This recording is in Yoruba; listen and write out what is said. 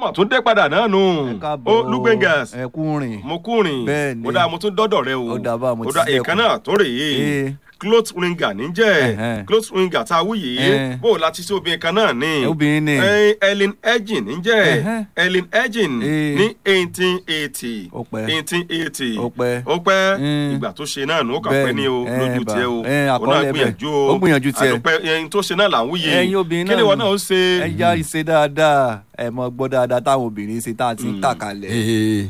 ọmọ tún dé padà náà nù ẹ káàbọ̀ ó lúgbẹ́ngàs ẹ kú rìn mo kúrin Bẹ́ẹ̀ ni. ó dáa mo tún dọ́dọ̀ rẹ o Ó dáa báwo, mo ti dáa sílẹ̀kùn. ìkan náà tó rèé Ee. cloth ringer níjẹ́ Ẹ̀hẹ́n. cloth ringer tá a wú yìí Ẹ̀hẹ́n. bó o láti sí obìnrin kan náà ní obìnrin ni Eh, Ellen Edgin níjẹ́ Ẹ̀hẹ́n. Ellen Edgin Ee. ní eighteen eighty Ó pẹ́. eighteen eighty Ó pẹ́. ó pẹ́ Mm. ìgbà tó ṣe náà nù ó kàn Bẹ́ẹ̀ pẹ́ ní o ni. lójú Eh, tiẹ̀ o bà. Eh, òun náà àkọọ́lẹ̀ gbìyànjú bẹ́ẹ̀. o Ó gbìyànjú tiẹ̀. àdùpẹ́ ẹyin tó ṣe náà là ń wúye ẹ̀yin obìnrin kí náà ni wọn náà ó ṣe ẹ já ìṣe dáadáa ẹ mọ gbọ́ dáadáa táwọn obìnrin ṣe tá a ti ń tà kalẹ̀. Ee.